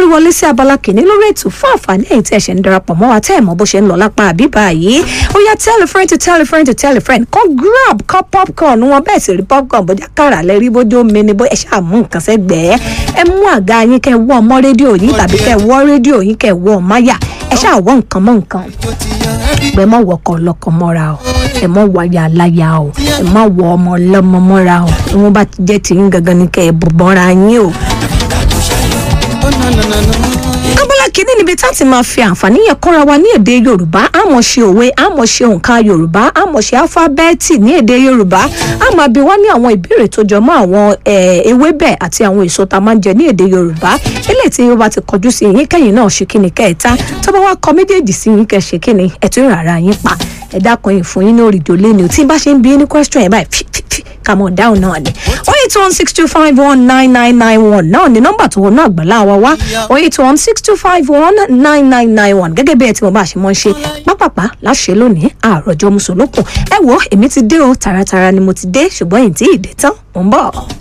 wọlé sí abala kìíní lórí ètò fún àǹfààní ẹ̀yin tí ẹ ṣe ń darapọ̀ mọ́ wa tẹ́ ẹ̀ mọ̀ bó ṣe ń lọ lápá àbíbá yìí ó yá tell a friend to tell a friend to tell a friend kọ́ grab kọ́ popcorn wọn bẹ́ẹ̀ sì rí popcorn bójá kàrà lẹ́rí bójú omi ni bó ẹ ṣáà mú nǹkan sẹ́gbẹ̀ẹ́ ẹ mú àga yín kẹ́ wọ́ ọmọ rédíò yín tàbí kẹ́ wọ́ rédíò yín kẹ́ wọ́ máyà ẹ ṣáà wọ́ nǹkan mọ́ nǹkan ẹ mọ̀ wọkọ̀ ọlọ́kọ̀ mọ́ra o ẹ mọ̀ wáyà aláya o ẹ mọ̀ wọ ọmọ ọlọ́mọ mọ́ra o tí wọ́n bá ti jẹ́ tìyín gangan ni kẹ́ ẹ bọ̀bọ̀ra yín o abala kìíní níbi tá a ti máa fi àǹfààní yẹn kọ́ra wa ní èdè yorùbá àmọ̀ ṣe òwe àmọ̀ ṣe òǹkà yorùbá àmọ̀ ṣe alifábẹ́ẹ̀tì ní èdè yorùbá àmọ̀ àbí wá ní àwọn ìbéèrè tó jọ mọ́ àwọn ewébẹ̀ àti àwọn èso tá a máa ń jẹ ní èdè yorùbá eléyìí tí yóò bá ti kọjú sí yín kẹ́yìn náà ṣe kíni kẹ́ẹ̀ta tó bá wá kọ méjèèjì sí yín kẹ́ ṣe kíni ẹ̀ tún rárá yín pa ẹ dákun yìí fún yín ní òrìjò lẹ́nu tí bá ṣe ń bí ní question yẹn báyìí come on down náà ni oh eight one six two five one nine nine nine one náà ni nọ́mbà tó wọnú àgbàlá wa wá oh eight one six two five one nine nine nine one gẹ́gẹ́ bí ẹ ti mọ̀ bá a ṣe mọ̀ ń ṣe pápápá láṣẹ lónìí àròjọ mùsùlùkùn ẹ wo èmi ti dé o tààràtààrà ni mo ti dé ṣùgbọ́n èyí tí ì dé tán mò ń bọ̀.